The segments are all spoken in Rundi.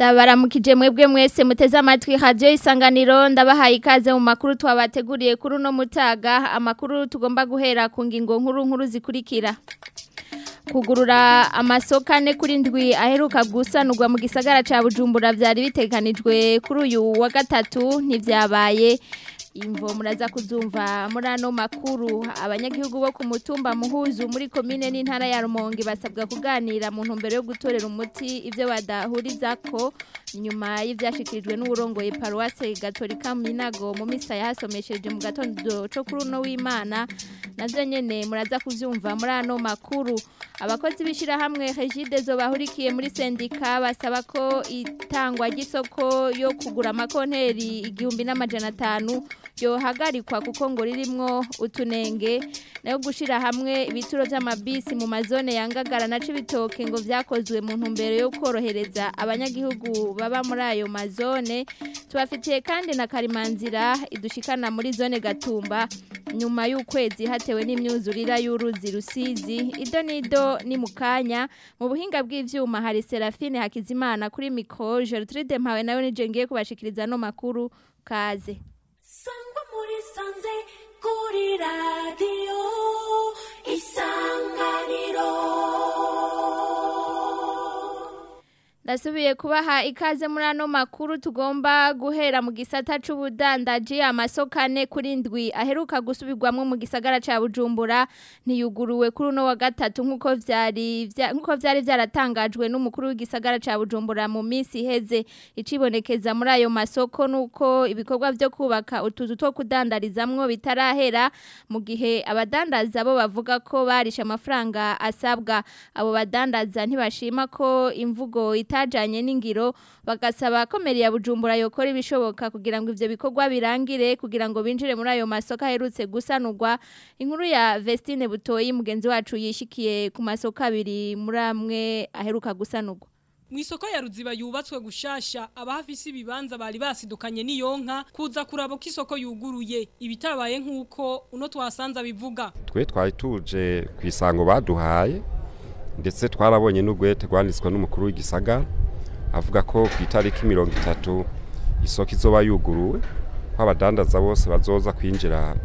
ndabaramukije mwebwe mwese muteze amatwi radio isanganiro ndabahaye ikaze mu makuru twabateguriye kuri uno mutaga amakuru tugomba guhera ku ngingo nkuru nkuru zikurikira kugurura amasoko ane kuri ndwi aheruka gusanurwa mu gisagara ca Bujumbura vyari bitekanijwe kuri uyu wa gatatu ntivyabaye imvo muraza kuzumva muri ano makuru abanyagihugu bo ku mutumba muhuzu muri komine n'intara ya Rumonge basabwa kuganira mu ntumbero yo gutorera umuti ivyo badahurizako nyuma y'ivyashikirijwe n'uburongoye paruwase gatolika Minago mu misa yahasomesheje mu gatondo co kuri uno w'Imana navyo nyene muraza kuvyumva muri ano makuru abakozi bishira hamwe Regide zo bahurikiye muri sendika basaba ko itangwa ry'isoko yo kugura amakonteri igihumbi n'amajana atanu yohagarikwa kuko ngo ririmwo utunenge nayo gushira hamwe ibituro vy'amabisi mu mazone yangagara na cibitoke ngo vyakozwe mu ntumbero yo korohereza abanyagihugu baba muri ayo mazone tubafitiye kandi na karimanzira idushikana muri zone gatumba nyuma y'ukwezi hatewe n'imyuzurira y'uruzi rusizi ido nido ni mukanya mu buhinga bw'ivyuma hari Serafine Hakizimana kuri micro Gertrude Mpawe nawe nije ngiye kubashikiriza no makuru kaze sangwa muri sanze kuri radiyo isanganiro Ndasubiye kubaha ikaze muri ano makuru tugomba guhera mu gisata c'ubudandaji amasoko ane kuri ndwi aheruka gusubirwamwo mu gisagara ca Bujumbura ntiyuguruwe kuri uno wa gatatu nkuko vyari nkuko vyari vyaratangajwe n'umukuru w'igisagara ca Bujumbura mu minsi iheze icibonekeza muri ayo masoko nuko ibikorwa vyo kubaka utuzu two kudandarizamwo bitarahera mu gihe abadandaza bo bavuga ko barisha amafaranga asabwa abo badandaza ntibashima ko imvugo itajanye n'ingiro bagasaba ko meri ya Bujumbura yokora ibishoboka kugira ngo ivyo bikorwa birangire kugira ngo binjire muri ayo masoko aherutse gusanurwa inkuru ya Vestine Butoyi mugenzi wacu yishikiye ku masoko abiri muri amwe aheruka gusanurwa Mwisoko ya ruziba yubatswe gushasha abahafisi ibibanza bari basidukanye n'iyonka kuza kuraba ko isoko yuguruye ibitabaye nkuko uno twasanza bivuga twe twari tuje ku isango baduhaye ndetse twarabonye n'ugwete rwanditswe n'umukuru w'igisagara avuga ko ku itariki mirongo itatu isoko izoba yuguruwe ko abadandaza bose bazoza kwinjira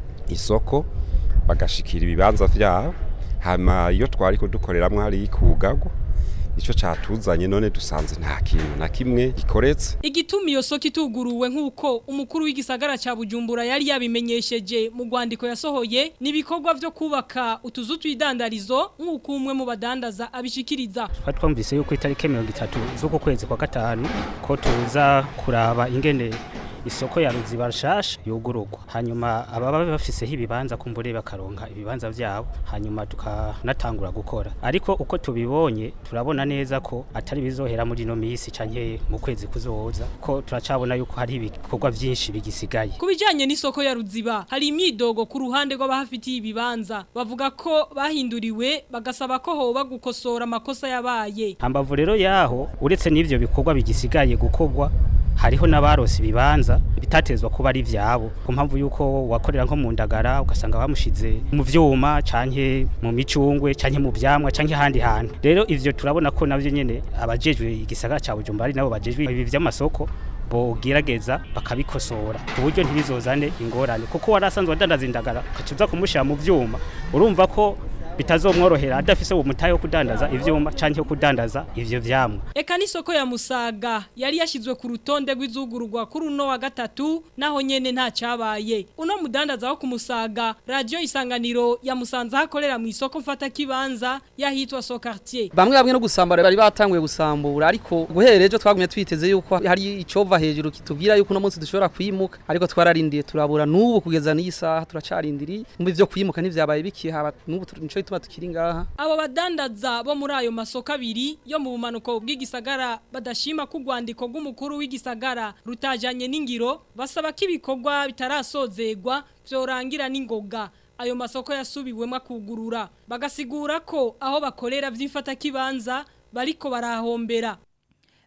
isoko bagashikira ibibanza vyabo hama iyo twari kudukoreramwo hari ikugagwa icyo cyatuzanye none dusanze nta kintu na kimwe gikoretse igituma iyo soko ituguruwe nk'uko umukuru w'igisagara cya bujumbura yari yabimenyesheje mu rwandiko yasohoye n'ibikorwa byo kubaka utuzu tw'idandarizo nk'uko umwe mu badandaza abishikiriza twari twumvise yuko itariki mirongo itatu z'uku kwezi kwa gatanu ko tuza kuraba ingene isoko ya ruziba rashasha yugururwa hanyuma ababa bafiseho ibibanza kumbure bakaronka ibibanza vyabo hanyuma tukanatangura gukora ariko uko tubibonye turabona neza ko atari bizohera muri no misi canke mu kwezi kuzoza ko turacabona yuko hari ibikorwa vyinshi bigisigaye kubijanye n'isoko ya ruziba hari imyidogo ku ruhande rw'abahafitiye ibibanza bavuga ko bahinduriwe bagasaba ko hoba gukosora amakosa yabaye hambavu rero yaho uretse n'ivyo bikorwa bigisigaye gukorwa hariho n'abarose ibibanza bitatezwa kuba ari vyabo ku mpamvu yuko wakorera nko mu ndagara ugasanga bamushize mu vyuma canke mu micungwe canke mu vyamwa canke handi hantu rero ivyo turabona ko navyo nyene abajejwe igisagara ca Bujumbura ari nabo bajejwe ibi vy'amasoko bogerageza bakabikosora ku buryo ntibizozane ingorane kuko warasanzwe wadandaza indagara ukacuza kumushira mu vyuma urumva ko bitazomworohera adafise uwo mutayo wo kudandaza ivyuma canke yo kudandaza ivyo vyamwa eka n'isoko ya musaga yari yashizwe ku rutonde rw'izugururwa kuri uno wa gatatu naho nyene nta cabaye uno mudandaza wo ku musaga radio isanganiro yamusanze hakorera mu isoko mfata kibanza yahitwa so quartier bamwe bamwe no gusambura bari batanguye gusambura ariko guhera ejo twagumye twiteze yuko hari icova hejuru kitubwira yuko uno munsi dushobora kwimuka ariko twararindiye turabura n'ubu kugeza n'iyi saha turacarindiriye umva ivyo kwimuka ntivyabaye bikihaba n'ubu nico bituma tukiri ngaha abo badandaza bo muri ayo masoko abiri yo mu bumanuko bw'igisagara badashima ko urwandiko rw'umukuru w'igisagara rutajanye n'ingiro basaba ko ibikorwa bitarasozegwa vyorangira n'ingoga ayo masoko yasubiwemo akugurura bagasigura ko aho bakorera vy'ifata kibanza bariko barahombera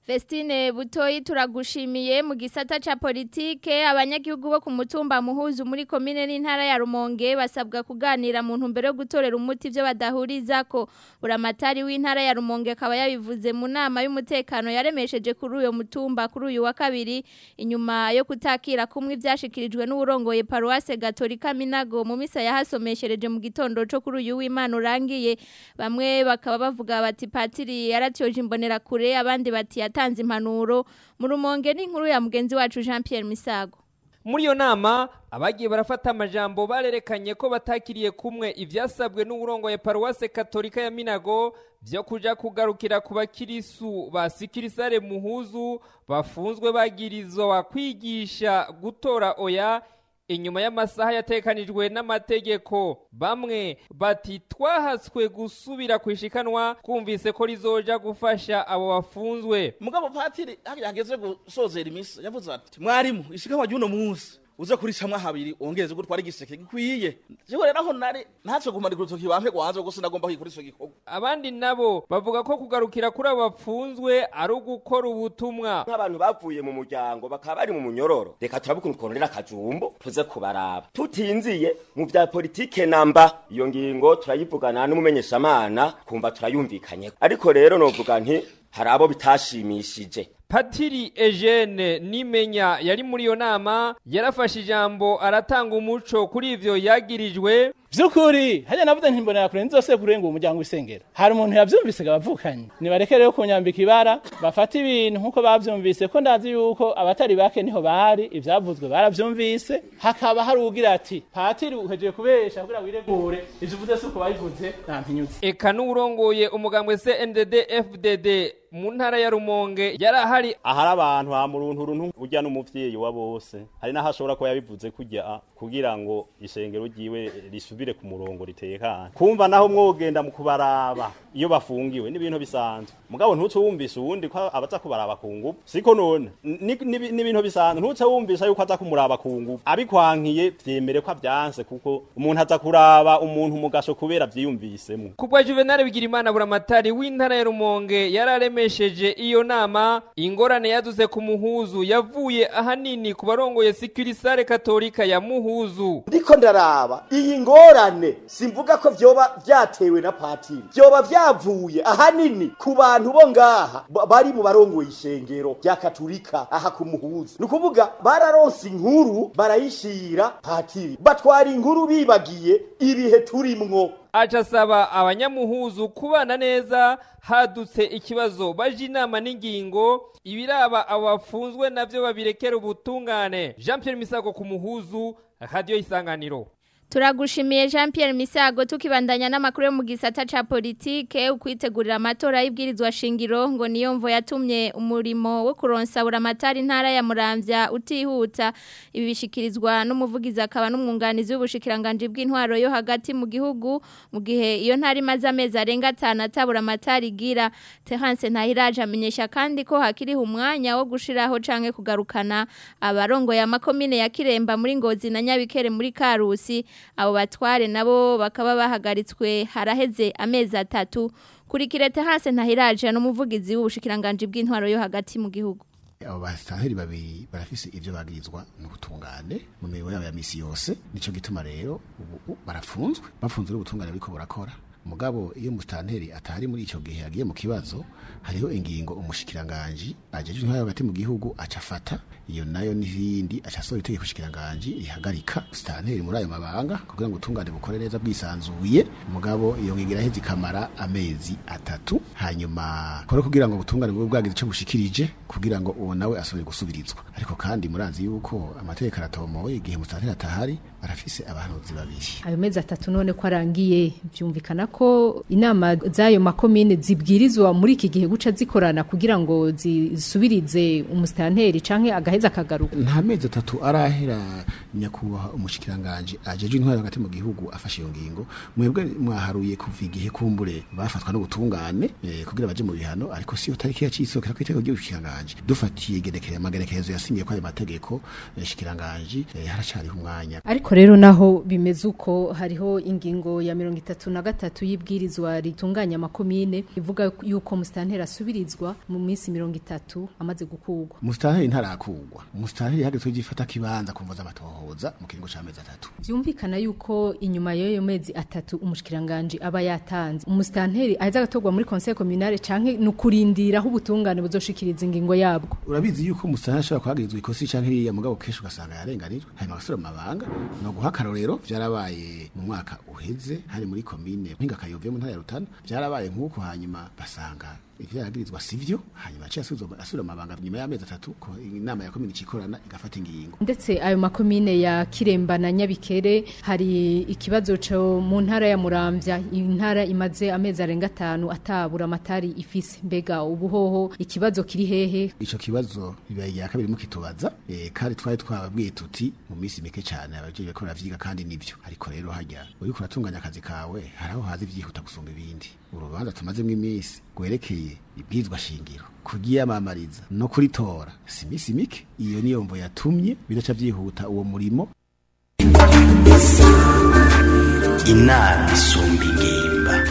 Vestine Butoyi turagushimiye mu gisata ca politike abanyagihugu bo ku mutumba muhuzu muri komine n'intara ya Rumonge basabwa kuganira mu ntumbero yo gutorera umuti ivyo badahurizako buramatari w'intara ya Rumonge akaba yabivuze mu nama y'umutekano yaremesheje kuri uyo mutumba kuri uyu wa kabiri inyuma yo kutakira kumwe ivyashikirijwe n'uburongoye Paroisse Gatolika Minago mu misa yahasomeshereje mu gitondo co kuri uyu w'Imana urangiye bamwe bakaba bavuga bati patiri yaratyoje imbonera kure abandi bati yatanze impanuro mu rumonge n'inkuru ya mugenzi wacu Jean Pierre Misago muri iyo nama abagiye barafata amajambo barerekanye ko batakiriye kumwe ivyasabwe n'uburongoye paruwase katolika ya minago vyo kuja kugarukira ku bakirisu ba sikirisare muhuzu bafunzwe bagirizwa kwigisha gutora oya inyuma y'amasaha yatekanijwe n'amategeko bamwe bati twahaswe gusubira kwishikanwa kumvise ko rizoja gufasha abo bafunzwe mugabo patiri hageze gusozera imisi yavuze ati mwarimu ishikanwa ry'uno munsi uze kuricamwa habiri wongereze gutwara igiseke gikwiye jewe rero aho nari ntatse gumanika urutoki bampe gwanze gusa nagomba kwikora ico gikorwa abandi nabo bavuga ko kugarukira kuri abo bapfunzwe ari ugukora ubutumwa nk'abantu bavuye mu muryango bakaba bari mu munyororo reka turabe ukuntu twororera akajumbo tuze kubaraba tutinziye mu vya politike namba iyo ngingo turayivugana n'umumenyeshamana kumva turayumvikanye ariko rero novuga nti hari abo bitashimishije patiri Eugene nimenya yari muri iyo nama yarafashe ijambo aratanga umuco kuri ivyo yagirijwe vyukuri hajya navuze ntimbonera kure nzose kurenga umuryango w'isengero hari umuntu yavyumvise gabavukanye nibareke rero kunyambika ibara bafata ibintu nkuko bavyumvise ko ndazi yuko abatari bake niho bari ivyavuzwe baravyumvise hakaba hari ugira ati patiri uhejeje kubesha kugira wiregure ivyo uvuze si uko babivuze nampinyutse eka n'uwurongoye umugambwe CNDD FDD mu ntara ya Rumonge yari ahari ahari abantu ha muruntu runtu urya n'umuvyeyi wa bose hari naho ashobora kuba yabivuze kujya kugira ngo ishengero ryiwe risubire ku murongo ritekanye kumva naho mwogenda mu kubaraba iyo bafungiwe n'ibintu bisanzwe mugabo ntuce wumvisha uwundi ko abaza kubaraba ku ngufu siko none n'ibintu bisanzwe ntuce wumvisha yuko aza kumuraba ku ngufu abikwankiye vyemere ko avyanse kuko umuntu aza kuraba umuntu mugasho kubera vyiyumvisemo kubwa Juvenal Bigirimana buramatari w'intara ya Rumonge yararemesheje iyo nama ingorane yaduze ku muhuzu yavuye ahanini ku barongoye Sikirisare Katolika ya Muhuzu ndiko ndaraba iyi ngorane simvuga ko vyoba vyatewe na patiri vyoba vyavuye ahanini ku bantu bo ngaha bari mu barongoye ishengero rya katolika aha ku muhuzu ni ukuvuga bararonse inkuru barayishira patiri batwara inkuru bibagiye ibihe turimwo aca asaba abanyamuhuzu kubana neza hadutse ikibazo baje inama n'ingingo ibiraba abo bafunzwe navyo babirekera ubutungane Jean Pierre Misago ku muhuzu radio isanganiro Turagushimiye Jean Pierre Misago tukibandanya n'amakuru yo mu gisata ca politike ukwitegurira amatora y'ibwirizwa shingiro ngo niyo mvo yatumye umurimo wo kuronsa buramatari ntara ya Muramvya utihuta ibi bishikirizwa n'umuvugizi akaba n'umwunganizi w'ubushikiranganje bw'intwaro yo hagati mu gihugu mu gihe iyo ntari maze amezi arenga 5 atabura amatari gira Terence Ntahiraje amenyesha kandi ko hakiri umwanya wo gushiraho canke kugarukana abarongo ya makomine ya Kiremba muri Ngozi na Nyabikere muri Karusi abo batware nabo bakaba bahagaritswe haraheze amezi atatu kuri kirete hase ntahiraje n'umuvugizi w'ubushikiranganje bw'intwaro yo hagati mu gihugu abo basitanteri babiri barafise ivyo bagirizwa mu butungane mu mirimo yabo ya misi yose nico gituma rero ubu barafunzwe bafunzwe n'ubutungane buriko burakora mugabo iyo musitanteri atari muri ico gihe yagiye mu kibazo hariho ingingo umushikiranganje ajeje intwaro hagati mu gihugu acafata iyo nayo n'ibindi acasora itegeko shikiranganje rihagarika musitanteri muri ayo mabanga kugira ngo utungane bukore neza bwisanzuye mugabo iyo ngingo iraheze ikamara amezi atatu hanyuma kore kugira ngo ubutungane bube bwagize ico bushikirije kugira ngo uwo nawe asubire gusubirizwa ariko kandi murazi yuko amategeko aratomoye igihe musitanteri atahari barafise abahanuzi babiri ayo mezi atatu none ko arangiye byumvikana ko inama z'ayo makomine zibwirizwa muri iki gihe guca zikorana kugira ngo zisubirize umusitanteri canke agaheza akagaruka nta mezi atatu arahera nyakubahwa umushikiranganje ajeje intwaro hagati mu gihugu afashe iyo ngingo mwebwe mwaharuye kuva igihe kumbure bafatwa n'ubutungane eh, kugira baje mu bihano ariko siyo tariki yacisokera kwitego ry'ubushikiranganje dufatiye genekerezo amagenekerezo yasinyiye kwa ayo mategeko eh, shikiranganje eh, haracariho umwanya ariko rero naho bimeze uko hariho ingingo ya mirongo itatu na gatatu gatatu y'ibwirizwa ritunganya amakomine ivuga yuko musitanteri asubirizwa mu minsi mirongo itatu amaze gukugwa musitanteri ntarakugwa musitanteri hageze gifata kibanza kumva z'amatohoza mu kiringo c'amezi atatu byumvikana yuko inyuma y'ayo mezi atatu umushikiranganje aba yatanze umusitanteri aheza agatorwa muri conseil communale canke nukurindira aho ubutungane buzoshikiriza ingingo yabwo urabizi yuko musitanteri ashobora kuhagirizwa ikosi canke ririya mugabo kenshi ugasanga yarenganijwe hanyuma agasubira mu mabanga no guha akarorero vyarabaye mu mwaka uheze hari muri komine mpinga kayove mu ntara ya rutana vyarabaye nk'uko hanyuma basanga ivyo yagirizwa sivyo hanyuma aciye asubizwa asubira mu mabanga nyuma y'amezi atatu ko inama ya komine icikorana igafata ingingo ndetse ayo makomine ya Kiremba na Nyabikere hari ikibazo cyo mu ntara ya Muramvya intara imaze amezi arenga atanu atabura amatari ifise mbega ubuhoho ikibazo kiri hehe ico kibazo bibaye ya kabiri mukitubaza e, kandi twari twababwiye tuti mu minsi mike cyane abaje ko ravyiga kandi nivyo ariko rero hajya uri kuratunganya akazi kawe haraho hazi vyihuta gusumba ibindi urubanza tumazemo iminsi gwerekeye ibwizwa shingiro kugiyamamariza no kuritora si misi mike iyo niyo mvo yatumye bidaca vyihuta uwo murimo inama isumba ingimba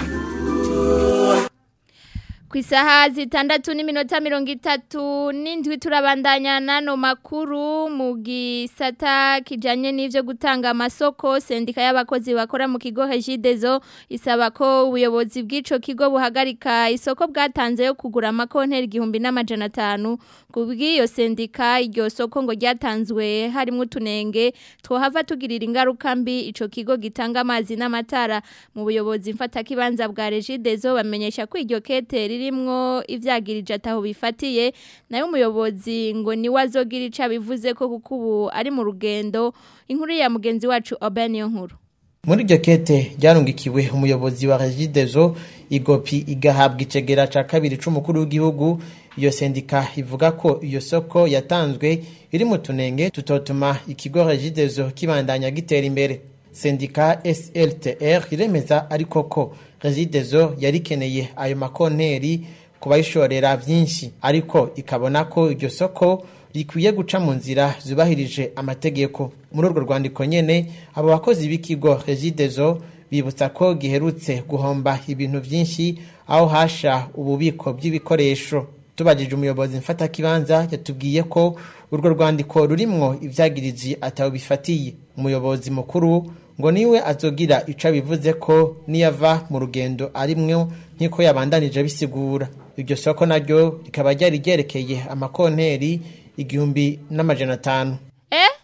ku isaha zitandatu n'iminota mirongo itatu n'indwi turabandanya n'ano makuru mu gisata kijyanye n'ibyo gutanga amasoko sendika y'abakozi bakora mu kigo hejidezo isaba ko ubuyobozi bw'icyo kigo buhagarika isoko bwatanze yo kugura amakonteri igihumbi n'amajana atanu ku bw'iyo sendika iryo soko ngo ryatanzwe harimo utunenge twohava tugirira ingaruka mbi icyo kigo gitanga amazi n'amatara mu buyobozi mfatakibanza bwa rejidezo bamenyesha ko iryo kete ririmwo ivyagirije ataho bifatiye nayo umuyobozi ngo ni wazogira ica bivuze ko kuko ubu ari mu rugendo inkuru ya mugenzi wacu Oben yo nkuru muri iryo kete ryarungikiwe umuyobozi wa regidezo igopi igahabwa icegera ca kabiri c'umukuru w'igihugu iyo sendika ivuga ko iyo soko yatanzwe iri mu tunenge tutotuma ikigo regidezo kibandanya gitera imbere sendika SLTR iremeza ariko ko regidezo yarikeneye ayo makonteri kubayishorera vyinshi ariko ikabona ko iryo soko rikwiye guca mu nzira zubahirije amategeko muri urwo rwandiko nyene abo bakozi b'ikigo regidezo bibutsa ko giherutse guhomba ibintu vyinshi aho hasha ububiko bw'ibikoresho tubajije umuyobozi mfatakibanza yatubwiye ko urwo rwandiko rurimwo ivyagiriji ataho bifatiye umuyobozi mukuru ngo niwe azogira ico bivuze ko niyava mu rugendo arimwo nk'iko yabandanije bisigura iryo soko naryo rikaba ryari ryerekeye amakonteri igihumbi n'amajana atanu eh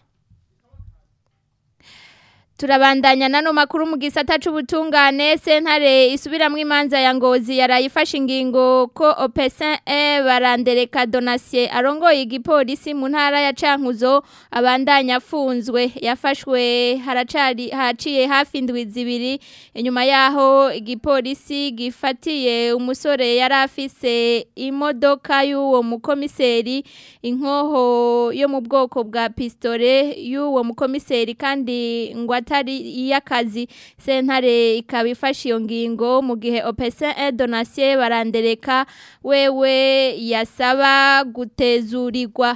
Turabandanya nano makuru mu gisata c'ubutungane sentare isubiramwe imanza ya ngozi yarayifashe ingingo ko Opesin E barandereka Donatien arongoye igipolisi mu ntara ya Cankuzo abandanya afunzwe yafashwe haracari haciye hafi indwi zibiri inyuma yaho igipolisi gifatiye umusore yari afise imodoka y'uwo mukomiseri inkoho yo mu bwoko bwa pistole y'uwo mukomiseri kandi ngo atari iy'akazi sentare ikaba ifashe iyo ngingo mu gihe opesen e donasiyo barandereka wewe yasaba gutezurirwa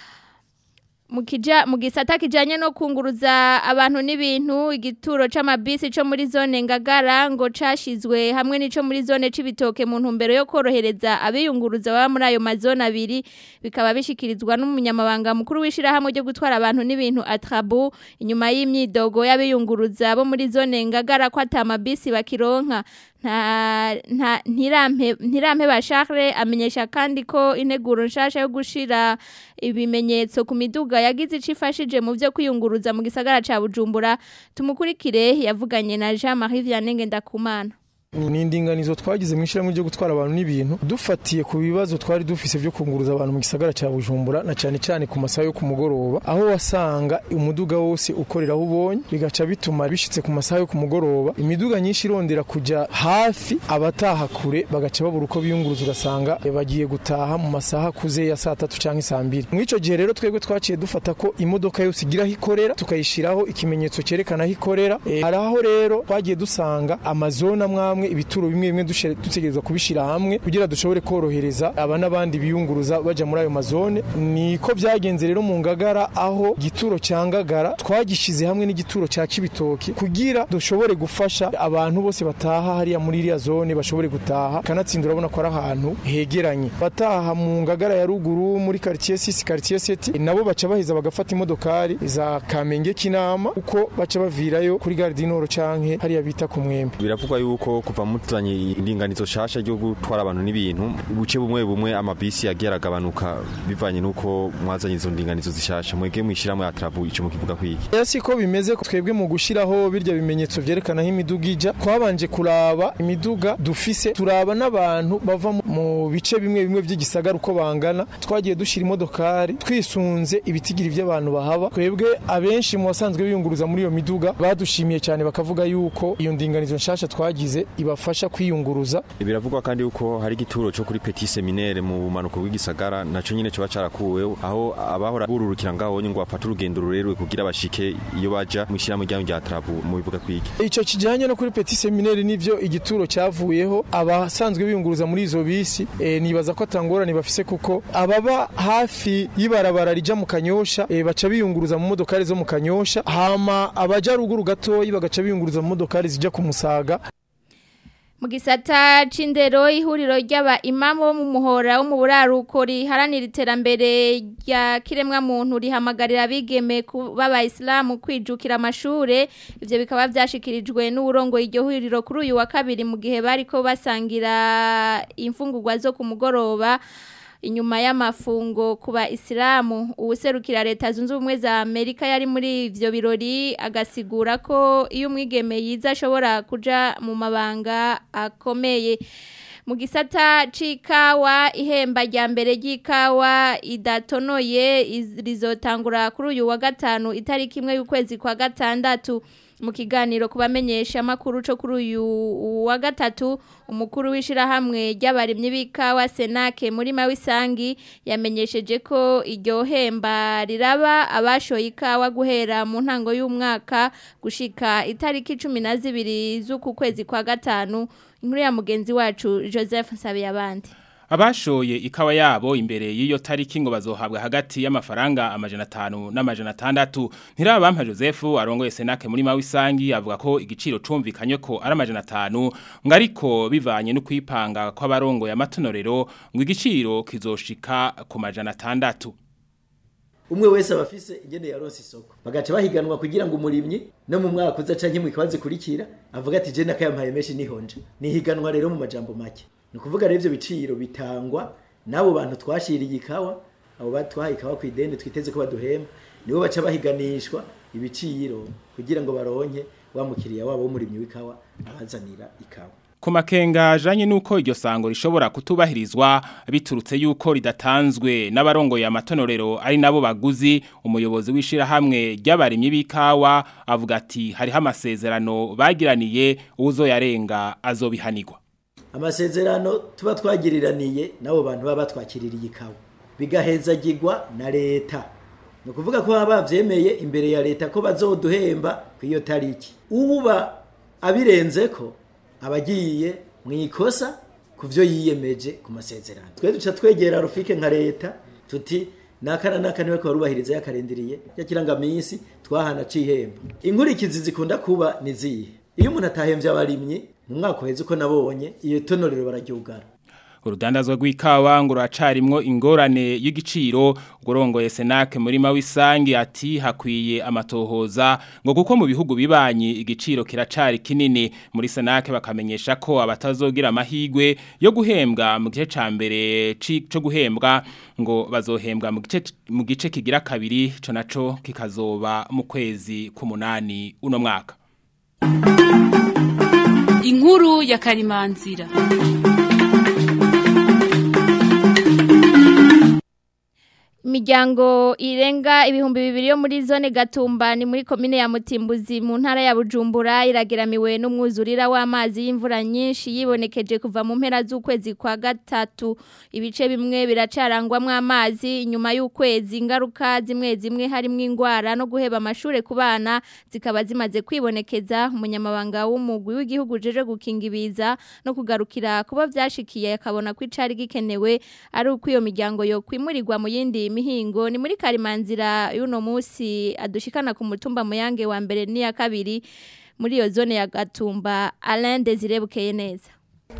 mu gisata kijyanye no kunguruza abantu n'ibintu igituro c'amabisi cyo muri zone ngagara ngo cashizwe hamwe n'ico muri zone c'ibitoke mu ntumbero yo korohereza abiyunguruza baba muri ayo mazone abiri bikaba bishikirizwa n'umunyamabanga mukuru w'ishirahamwe ryo gutwara abantu n'ibintu atrabu inyuma y'imyidogo y'abiyunguruza bo muri zone ngagara ko atamabisi bakironka nta ntirampe ba Charles amenyesha kandi ko integuro nshasha yo gushira ibimenyetso ku miduga yagize icifashije mu byo kwiyunguruza mu gisagara ca Bujumbura tumukurikire yavuganye na Jean Marie Vianney Ngendakumana ni indinganizo twagize mu ishyirahamwe ryo gutwara abantu n'ibintu dufatiye ku bibazo twari dufise byo kunguruza abantu mu gisagara cya bujumbura na cyane cyane ku masaha yo ku mugoroba aho wasanga umuduga wose ukorera aho ubonye bigaca bituma bishitse ku masaha yo ku mugoroba imiduga nyinshi irondera kujya hafi abataha kure bagaca babura uko biyunguruza ugasanga bagiye gutaha mu masaha akuze ya saa tatu cyangwa saa mbiri muri icyo gihe rero twebwe twaciye dufata ko imodoka yose igira aho ikorera tukayishyiraho ikimenyetso cyerekana aho ikorera hari aho rero twagiye dusanga amazone amwe hamwe ibituro bimwe bimwe dushe- dutegerezwa kubishira hamwe kugira dushobore korohereza aba n'abandi biyunguruza baja muri ayo mazone niko byagenze rero mu ngagara aho gituro cya ngagara twagishize hamwe n'igituro cya kibitoki kugira dushobore gufasha abantu bose bataha hariya muri iriya zone bashobore gutaha kanatsinda urabona ko ari ahantu hegeranye bataha mu ngagara ya ruguru muri quartier 6 quartier 7 nabo baca baheza bagafata imodokari za Kamenge kinama uko baca bavirayo kuri gare du Nord canke hariya bita ku mwembe biravugwa yuko kuva mutanye indinganizo shasha ryo gutwara abantu n'ibintu buce bumwe bumwe amabisi yagiye aragabanuka bivanye nuko mwazanye izo ndinganizo zishasha mwege mwishirahamwe ya trabu ico mukivuga kwiki Ya siko bimeze ko twebwe mu gushiraho birya bimenyetso vyerekana aho imiduga ija twabanje kuraba imiduga dufise turaba n'abantu bava mu- mu bice bimwe bimwe vy'igisagara uko bangana twagiye dushira imodokari twisunze ibitigiri vy'abantu bahaba twebwe abenshi mu basanzwe biyunguruza muri iyo miduga badushimiye cyane bakavuga yuko iyo ndinganizo nshasha twagize ibafasha kwiyunguruza biravugwa kandi yuko hari igituro cyo kuri petit seminaire mu bumanuko bw'igisagara naco nyene coba carakuweho aho abahora bururukira ngaho ngo bafate urugendo rurerure kugira bashike iyo baja mwishirahamwe ryanyu rya trabu mubivuga kwiki Ico kijanye no kuri petit seminaire nivyo igituro cyavuyeho abasanzwe biyunguruza muri izo bisi e, nibaza ko atangorane bafise kuko ababa hafi y'ibarabara rija mu kanyosha e, baca biyunguruza mu modokari zo mu kanyosha hama abaja ruguru gatoyi bagaca biyunguruza mu modokari zija ku musaga Mu gisata c'indero ihuriro ry'aba imamu bo mu muhora wo mu buraruko riharanira iterambere rya kiremwa muntu rihamagarira abigeme kuba abayisilamu kwijukira amashure ivyo bikaba vyashikirijwe n'uburongo iryo huriro kuri uyu wa kabiri mu gihe bariko basangira imfungurwa zo ku mugoroba inyuma y'amafungo kuba isilamu uwuserukira leta zunze ubumwe za Amerika yari muri ivyo birori agasigura ko iyo umwigeme yiza ashobora kuja mu mabanga akomeye mu gisata c'ikawa ihemba rya mbere ry'ikawa idatonoye iz- rizotangura kuri uyu wa gatanu itariki imwe y'ukwezi kwa gatandatu mu kiganiro kubamenyesha amakuru co kuri uyu wa gatatu umukuru w'ishirahamwe ry'abarimyi b'ikawa Senake muri Mawisangi yamenyesheje ko iryo hemba riraba abashoye ikawa guhera mu ntango y'umwaka gushika itariki 12 z'uku kwezi kwa gatanu inkuru ya mugenzi wacu Joseph Nsabiyabandi Abashoye ikawa yabo imbere y'iyo tariki ngo bazohabwa hagati y'amafaranga amajana 5 n'amajana 6 ntirabampa Joseph arongoye Senake muri Mawisangi avuga ko igiciro cumvikanye ko ari amajana 5 ngo ariko bivanye no kwipanga kw'abarongo ya matonorero ngo igiciro kizoshika ku majana 6 umwe wese aba afise ingene yaronse isoko bagaca bahiganwa kugira ngo umurimyi no mu mwaka uza canke mu kibazo kurikira avuga ati je nakayampaye menshi nihonje nihiganwa rero mu majambo make ni ukuvuga rero ivyo biciro bitangwa n'abo bantu twashiriye ikawa abo batwaye ikawa ku ideni twiteze ko baduhemba nibo baca bahiganishwa ibiciro kugira ngo baronke wa mukiriya wabo w'umurimyi w'ikawa abazanira ikawa Ku makenga ajanye nuko iryo sango rishobora kutubahirizwa biturutse yuko ridatanzwe n'abarongoye amatonorero ari nabo baguzi umuyobozi w'ishirahamwe ry'abarimyi b'ikawa avuga ati hariho amasezerano bagiraniye uzoyarenga azobihanirwa amasezerano tuba twagiriraniye n'abo bantu baba batwakiririye ikawa bigahezagirwa na leta ni ukuvuga ko baba bavyemeye imbere ya leta ko bazoduhemba ku iyo tariki uba abirenze ko abagiye mu ikosa ku byo yiyemeje ku masezerano twe duca twegera rufike nka leta tuti nakana naka niwe barubahiriza yakarindiriye yakirangaminsi twahana cihemba inkurikizi zikunda kuba ni zihe iyo umuntu atahemvye abarimyi mu mwaka uheze uko nabonye iyo tonorero bararyugara urudandazwa rw'ikawa ngo ruracarimwo ingorane y'igiciro ugorongoye senake muri mawisangi ati hakwiye amatohoza ngo kuko mu bihugu bibanyi igiciro kiracari kinini muri senake bakamenyesha ko abatazogira amahigwe yo guhembwa mu gice ca mbere ci- co guhembwa ngo bazohembwa mu gice mu gice kigira kabiri co naco kikazoba mu kwezi k'umunani uno mwaka Inkuru ya Karimanzira. Imiryango irenga ibihumbi bibiri yo muri zone Gatumba ni muri komine ya Mutimbuzi mu ntara ya Bujumbura irageramiwe n'umwuzurira w'amazi y'imvura nyinshi yibonekeje kuva mu mpera z'ukwezi kwa gatatu ibice bimwe biracarangwamwo amazi inyuma y'ukwezi ingaruka zimwe zimwe harimo ingwara no guheba amashure ku bana zikaba zimaze kwibonekeza umunyamabanga w'umugwi w'igihugu jeje gukinga ibiza no kugarukira kuba vyashikiye akabona ko icari gikenewe ari uko iyo miryango yo kwimurirwa mu yindi mihingo ni muri karimanzira y'uno munsi adushikana ku mutumba muyange wa mbere n'iya kabiri muri iyo zone ya Gatumba Alain Desire bukeye neza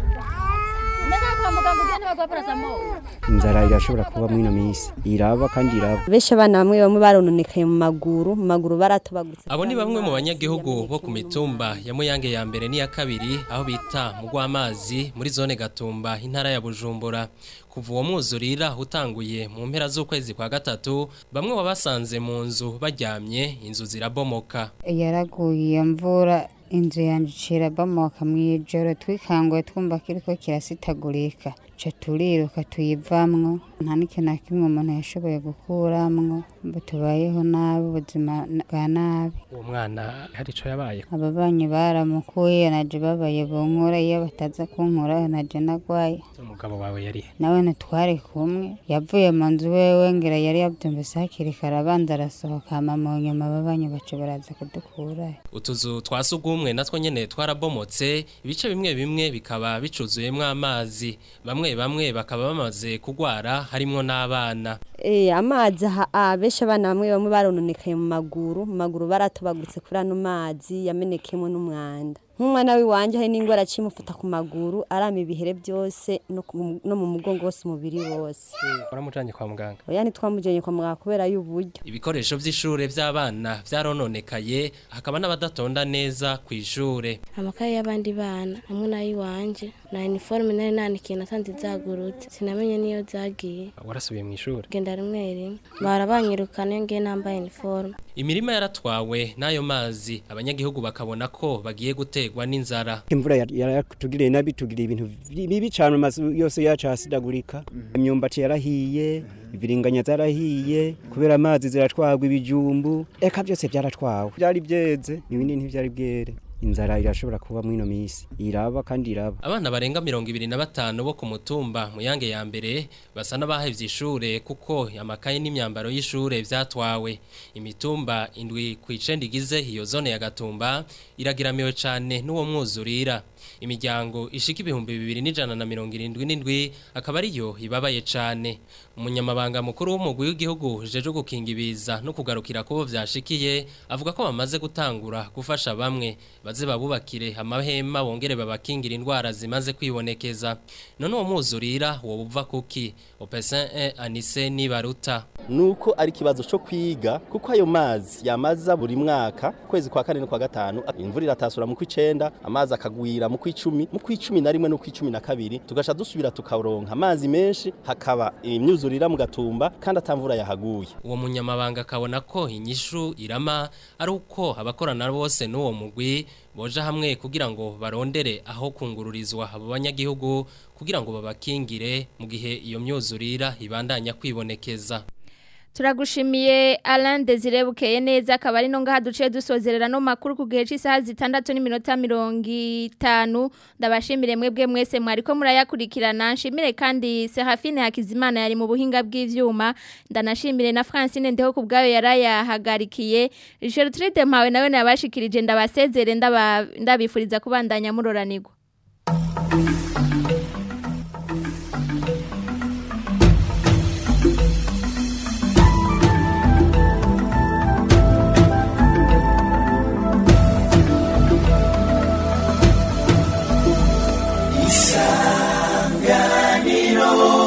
inzara irashobora kuba muri ino minsi iraba kandi iraba benshi abana bamwe bamwe barononekaye mu maguru mu maguru baratobagutse Abo ni bamwe mu banyagihugu bo ku mitumba ya Muyange ya mbere n'iya kabiri aho bita mu rw'amazi muri zone Gatumba intara ya Bujumbura kuva uwo mwuzurira utanguye mu mpera z'ukwezi kwa gatatu bamwe wabasanze mu nzu baryamye inzu zirabomoka yaraguye iyo mvura inzu yanjye icirabomoka mu ijoro twikanguye twumva kiriko kirasitagurika ca turiruka tuyivamwo nta n'ikintu na kimwe umuntu yashoboye gukuramwo mbo tubayeho nabi ubuzima bwa nabi uwo mwana hari ico yabaye ababanyi baramukuye naje babaye bunkura iyo bataza kunkura naje nagwaye umugabo wawe yari nawe ntitwari kumwe yavuye mu nzu wewe ngira yari yabyumvise hakiri kare abanza arasohoka hama mu nyuma ababanyi baca baraza kudukurayo utuzu twa sugumwe natwo nyene twarabomotse ibice bimwe bimwe bikaba bicuzuyemwo amazi bamwe bamwe bakaba bamaze kugwara harimwo n'abana Eh amazi aha benshi abana bamwe bamwe barononekaye mu maguru mu maguru baratobagutse kuri ano mazi yamenekemo n'umwanda nk'umwana w'iwanje hari n'ingwara cimufuta ku maguru arama ibihere byose no ku- no mu mugongo wose umubiri wose waramujanye kwa muganga oya ntitwamujanye kwa muganga kubera y'uburyo ibikoresho vy'ishure vy'abana vyarononekaye hakaba n'abadatonda neza kw'ishure amakaye y'abandi bana hamwe n'ay'iwanje na iniforume nari nanikiye nasanze zagurutse sinamenye niyo zagiye warasubiye mw'ishure genda rimwe rimwe barabanyirukana iyo ngiye nambaye iniforume imirima yaratwawe n'ayo mazi abanyagihugu bakabona ko bagiye gutegwa n'inzara imvura yar- yaratugiriye nabi tugiriye ibintu vi- bibi cyane amazu yose yacu ahasidagurika imyumbati yarahiye ibiringanya zarahiye kubera amazi ziratwagwa ibijumbu eka byose byaratwawe byari byeze ibindi ntibyari bwere inzara irashobora kuba muri ino minsi iraba kandi iraba abana barenga mirongo ibiri na batanu bo ku mutumba muyange ya mbere basa n'abahevye ishure kuko amakaye n'imyambaro y'ishure vyatwawe imitumba indwi kw'icenda igize iyo zone ya gatumba iragiramiwe cane n'uwo mwuzurira imiryango ishika ibihumbi bibiri n'ijana na mirongo irindwi n'indwi akaba ariyo ibabaye cane umunyamabanga mukuru w'umugwi w'igihugu jeje gukinga ibiza no kugarukira kubo vyashikiye avuga ko bamaze gutangura gufasha bamwe baze babubakire amahema bongere babakingira indwara zimaze kwibonekeza none uwo mwuzurira woba uva kuki opesin e anise nibaruta nuko ari ikibazo cyo kwiga kuko ayo mazi yamaza buri mwaka kwezi kwa kane no kwa gatanu imvura iratasura mu kw'icenda amazi akagwira mu kw'icumi mu kw'icumi na rimwe no kw'icumi na kabiri tugasha dusubira tukaronka amazi menshi hakaba imyuzurira mu gatumba kandi atamvura yahaguye uwo munyamabanga akabona ko inyishu irama ari uko abakorana bose n'uwo mugwi boja hamwe kugira ngo barondere aho kungururizwa abo banyagihugu kugira ngo babakingire mu gihe iyo myuzurira ibandanya kwibonekeza Turagushimiye Alain Desire bukeye neza akaba ari no ngaha duciye dusozerera no makuru ku gihe cy'isaha zitandatu n'iminota mirongo itanu ndabashimire mwebwe mwese mwariko murayakurikirana nshimire kandi Serafine Hakizimana yari mu buhinga bw'ivyuma ndanashimire na Francine ndeho ku bwayo yarayahagarikiye Gertrude Mpawe nawe nabashikirije ndabasezere ndaba ndabifuriza kubandanya muroranirwa